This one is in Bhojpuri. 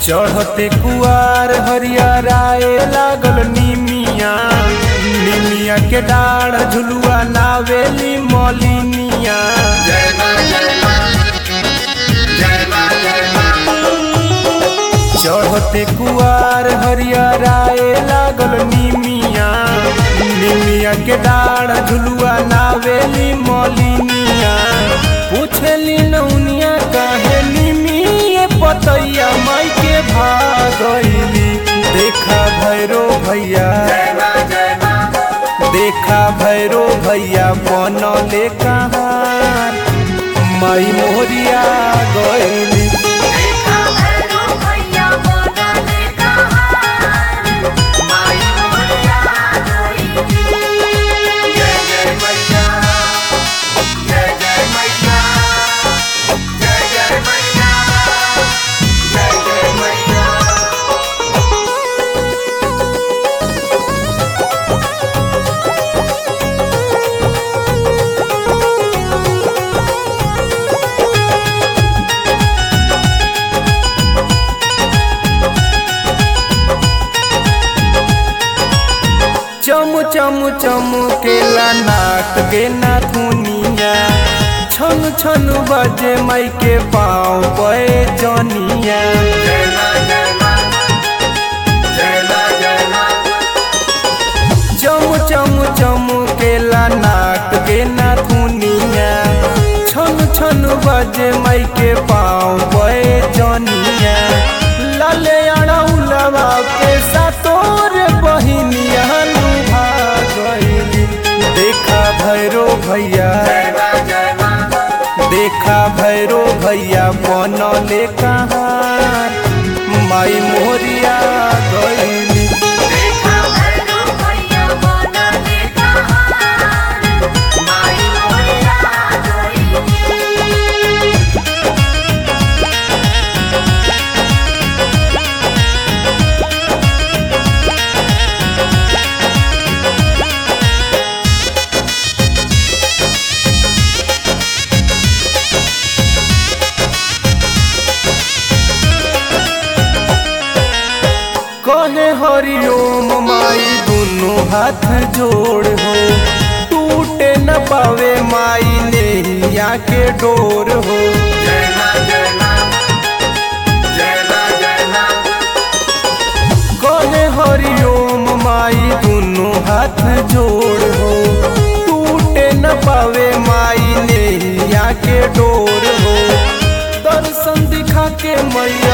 चढ़ते कुआर हरियराए लागल निमिया निमिया के डाढ़ झुलुआ नावेली मलिनिया जय मां जय मां जय मां जय मां चढ़ते कुआर हरियराए लागल निमिया निमिया के डाढ़ झुलुआ नावेली मलिनिया पूछली नौनिया काहे निमिये पतैया माई के भागैली देखा भैरो भैया जय मां जय मां देखा भैरो भैया बनले कहाँ माई मोरिया गैली देखा भैरो भैया बनले कहार माई मोरिया गई जय जय मैया जय जय मैया जय जय मैया जय जय मैया चम चम चम केला नाक के नाथुनिया छन छन बजे माई के पाँव पे जनिया जय मां जय मां जय मां जय मां चम चम चम केला नाक के नाथुनिया छन छन बजे माई के पाँव पे जनिया लाले अड़ौलवा के सातोर बहिनिया लुभा गइली देखा भैरो भैया जय मां जय मां देखा भैरो भैया बनले कहाँ माई मोरिया गइली देखा भैरो भैया बनले कहार माई मोरिया गई कहे हरिओम माई दुनु हाथ जोड़ हो टूटे न पावे माई नैया के डोर हो जय मां जय मां जय मां जय मां कहे हरिओम माई दुनु हाथ जोड़ हो टूटे न पावे माई नैया के डोर हो दर्शन दिखा के मैया